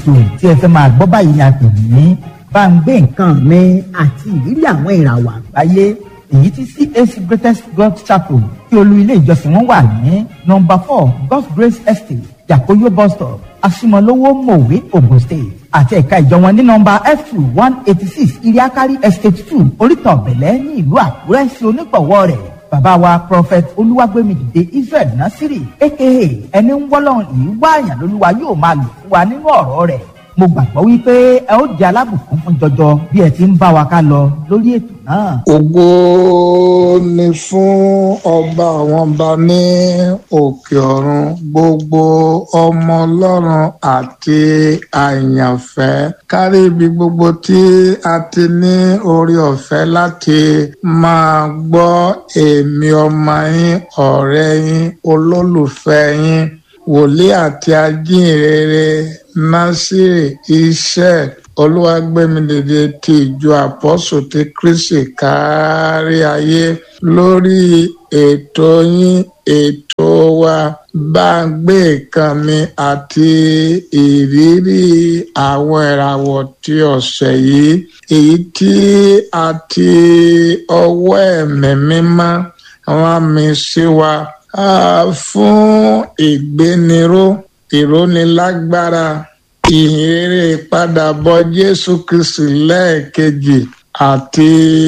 ètò tí ẹ fẹ́ máa gbọ́ báyìí ni a pè ní bá ń gbé nǹkan nǹkan mi àti ìrírí àwọn ìràwọ̀ àgbáyé èyí tí CAC Greatest God Chapel tí olú ilé ìjọsìn wọn wà ní nọ́mbà four God's Grace Estate Yakoyo bus stop Asimolowo Mowe Ogun State àti ẹ̀ka ìjọ wọn ní nọ́mbà F two one eighty six Iriakari Estate two Orítan Bẹ̀lẹ́ ní ìlú Àkúrẹ́ sí onígbọ̀wọ́ rẹ̀ bàbá wa prophet olúwàgbẹ́mìdìde Israel Nasiri aka ẹni ń wọ́lọ́run yìí wá àyàn lólúwa yóò máa lò fún wa nínú ọ̀rọ̀ rẹ̀ mo gbàgbọ́ wípé ẹ ó di alábùkún fún jọjọ bí ẹ ti ń bá wa ká lọ lórí ètò náà. ògo ni fún ọba àwọn ọba ní òkè ọ̀run gbogbo ọmọ ọlọ́run àti àyànfẹ́ kárí ibi gbogbo tí a ti ní orí ọ̀fẹ́ láti máa gbọ́ èmi ọmọ yín ọ̀rẹ́ yín olólùfẹ́ yín wòlíì àti ajínrere násìrì iṣẹ́ olúwàgbẹ́mídèdè ti ìjọ àpọ́sù ti kristi kárí ayé lórí ètò yín ètò wa bá ń gbé nǹkan mi àti ìrírí àwọn ìràwọ̀ ti ọ̀sẹ̀ yìí èyí tí a ti ọwọ́ ẹ̀mí mímọ́ àwọn àmì sí wa fún ìgbéniró ìrónilágbára ìhìnrere ìpadàbọ̀ jésù kristi lẹ́ẹ̀kejì àti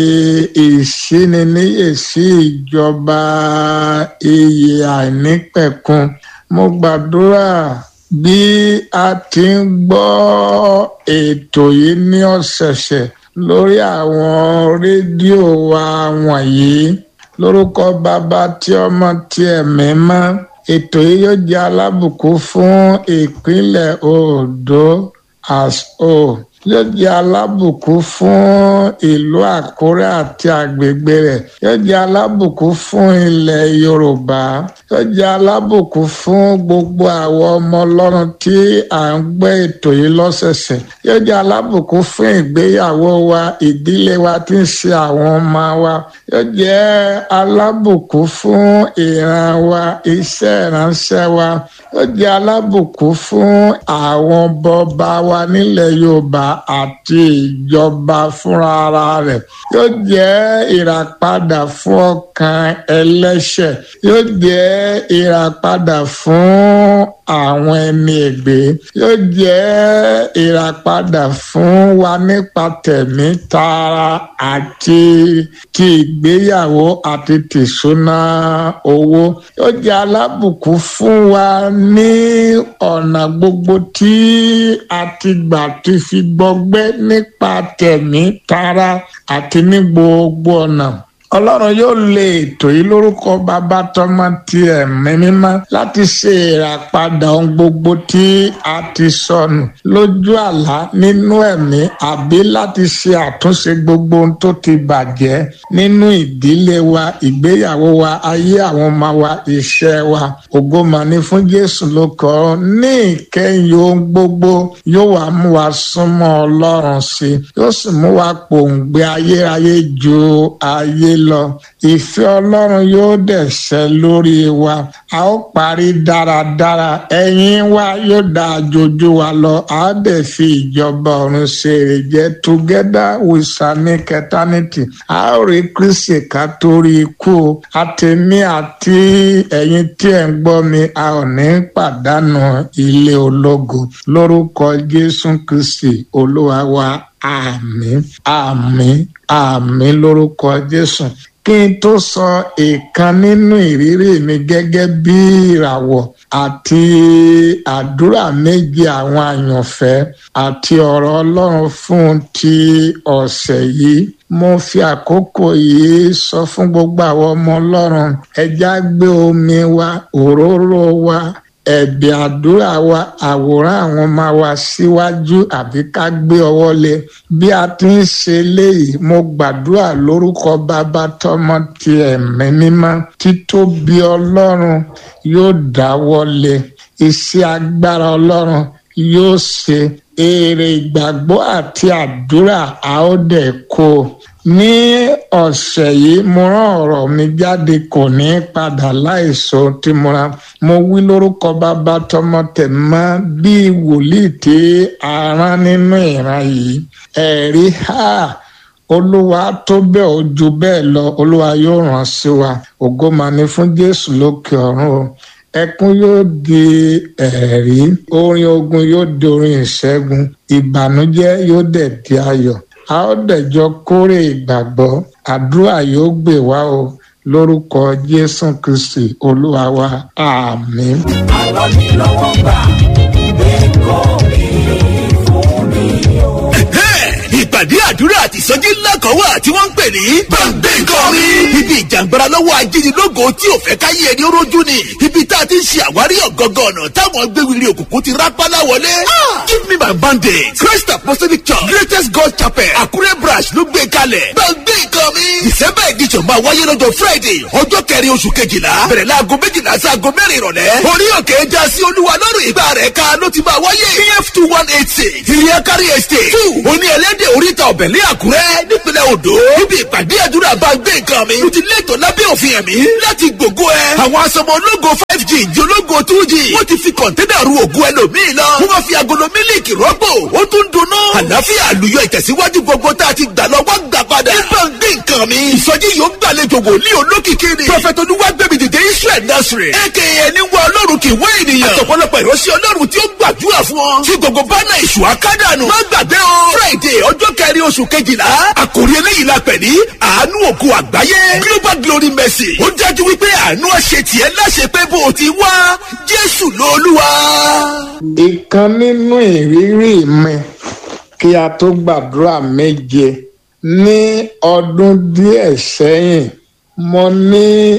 ìṣíniníyèsí ìjọba iyè àìnípẹ̀kun mo gbàdúrà bí a ti ń gbọ́ ètò yìí ní ọ̀sẹ̀ọ̀sẹ̀ lórí àwọn rédíò wa wọ̀nyí lórúkọ bàbá tí ọmọ tí ẹ̀mí mọ́ ètò yìí yóò jẹ́ alábùkún fún ìpínlẹ̀ Ondo as o yóò jẹ́ alábùkún fún ìlú Àkúrẹ́ àti àgbègbè rẹ̀ yóò jẹ́ alábùkún fún ilẹ̀ Yorùbá yóò jẹ́ alábùkún fún gbogbo àwọn ọmọ Ọlọ́run tí à ń gbé ètò yìí lọ́sẹ̀sẹ̀ yóò jẹ́ alábùkún fún ìgbéyàwó wa ìdílé wa tí ń ṣe àwọn ọmọ wa yóò jẹ́ alábùkún fún ìran wa iṣẹ́ ìránṣẹ́ wa yóò jẹ́ alábùkún fún àwọn bọba wa nílẹ̀ Yorùbá àti ìjọba fúnra ara rẹ̀ yóò jẹ́ ìràpadà fún ọkàn ẹlẹ́ṣẹ̀ yóò jẹ́ ìràpadà fún àwọn ẹni ègbé yóò jẹ́ ìràpadà fún wa nípa tẹ̀mí tara àti ti ìgbéyàwó àti tìṣúná owó yóò jẹ́ alábùkún fún wa ní ọ̀nà gbogbo tí a ti gbà ti fi gbọgbẹ́ nípa tẹ̀mí tara àti ní gbogbo ọ̀nà ọlọ́run yóò lè ètò yìí lórúkọ bàbá tọmọ ti ẹ̀mí mímọ́ láti ṣe ìràpadà ohun gbogbo tí a ti sọnù lójú àlá nínú ẹ̀mí àbí láti ṣe àtúnṣe gbogbo ohun tó ti bàjẹ́ nínú ìdílé wa ìgbéyàwó wa ayé àwọn ọmọ wa iṣẹ́ wa ògo mà ní fún Jésù ló kọ́ ọ ní ìkẹyìn ohun gbogbo yóò wá mú wa súnmọ́ ọlọ́run sí yóò sì mú wa pòǹgbẹ ayérayé ju ayé lọ ìfẹ́ ọlọ́run yóò dẹ̀ ṣẹ lórí wa a ó parí dáradára ẹ̀yìn wa yóò dá àjòjú wa lọ a ó dẹ̀ fi ìjọba ọ̀run ṣe èrè jẹ́ together with sanic eternity a ó rí kristi ká torí ikú àtẹ̀mí àti ẹ̀yin tí ẹ̀ ń gbọ́ mi a ò ní pàdánù ilé ológo lórúkọ jésù kristi olúwa wa àmín àmín àmín lórúkọ jésù kí n tó sọ ìkan nínú ìrírí mi gẹ́gẹ́ bí ìràwọ̀ àti àdúrà méjì àwọn àyànfẹ́ àti ọ̀rọ̀ ọlọ́run fún ti ọ̀sẹ̀ yìí mo fi àkókò yìí sọ fún gbogbo àwọn ọmọ ọlọ́run ẹja gbé omi wa òróró wa ẹ̀bẹ̀ àdúrà wa àwòrán àwọn ọmọ wa síwájú àbí ká gbé ọwọ́ lé bí a ti ń ṣe léyìí mo gbàdúrà lórúkọ bàbá tọmọ ti ẹ̀mí mímọ́ títóbi ọlọ́run yóò dáwọ́ lé iṣẹ́ agbára ọlọ́run yóò ṣe èrè ìgbàgbọ́ àti àdúrà a ó dẹ̀ kó ní ọ̀sẹ̀ yìí mo rán ọ̀rọ̀ mi jáde kò ní padà láìsọ tí mo ra mo wí lórúkọ bàbá tọmọ tẹ̀mọ́ bíi wòlíì tí a rán nínú ìran yìí ẹ̀rí ha olúwa tó bẹ́ẹ̀ ó ju bẹ́ẹ̀ lọ olúwa yóò ràn sí wa ògo máa ní fún jésù lókè ọ̀run o ẹkún yóò di ẹ̀rí orin ogun yóò di orin ìṣẹ́gun ìbànújẹ́ yóò dẹ̀ di ayọ̀ a ó dẹ̀jọ kórè ìgbàgbọ́ àdúrà yóò gbè wá o lórúkọ jésù kristi olúwa wa àmín. àlọ́ mi lọ́wọ́ gbà gbé kọ́ mi fún mi o. ìpàdé àdúrà àti ìsọjí ńlá kan wà tí wọ́n ń pè ní gbàngbé kọrin. ibi ìjàngbara lọ́wọ́ ajínigbógo tí ò fẹ́ káyé ẹni rójú ni. ibi tá a ti ń ṣe àwárí ọ̀gọ́ngọ́ ọ̀nà táwọn gbéwìrì òkùnkùn ti rápálá wọlé. give me my bandage christ apostolic church greatest god chapel àkúrẹ́ branch ló gbé kalẹ̀. gbàngbé nǹkan mi. december edition máa wáyé lọ́jọ́ friday ọjọ́ kẹrin oṣù kejìlá bẹ̀rẹ̀ láago méjìlá sí aago mẹ́rin ìrọ̀lẹ́. orí òkè já sí olúwa lọ́rùn ìgbà rẹ̀ ká ló ti máa wáyé. pf two one eight six ìrìn kárí estate two oní ẹlẹ́dẹ̀ oríta ọ̀bẹ̀ ní àkúrẹ́ nípínlẹ̀ odò. níbi ìpàdé àdúrà bá gbé nǹkan mi. mo ti lẹ́tọ̀ lábẹ́ òfin ẹ̀mí láti gbògo ẹ. àwọn asọmọ ológo five g jológo two g wọ́n ti fi kọ̀ńténà ru ògùn ẹlòmíì lọ. wọ́n máa fi agolo mílíkì rọ́pò ó tún dunnú. àlàáfíà àlùyọ ìtẹ̀síwájú gbogbo tá a ti gbà lọ wọ́n gbà padà. nípa gbé nǹkan mi. ìsọjí yóò gbàlejò wòlíì olókìkí ni. prọfẹ̀tì olúwàgbẹ̀mí dìde israel nursery. aka ẹni wọ ọlọ́run kì í wé ènìyàn. àtọ̀pọ̀lọpọ̀ ìránṣẹ́ ọlọ́run tí ó gbàdúrà fún ọ. tí gbogbo bánà ìṣù akádànù. má gbàgbé o. friday ọjọ́ kẹrin oṣù kejìlá. àkòrí eléyìí la pẹ̀ ní àánú òkú àgbáyé. global glory mercy. ó dájú wípé àánú ọ̀ṣẹ̀ tiẹ̀ láṣẹ pé bó o ti wá jésù lóluwà. ìkan nínú ìrírí mi kí a tó gbàdúrà méje ní ọdún díẹ̀ sẹ́yìn mo ní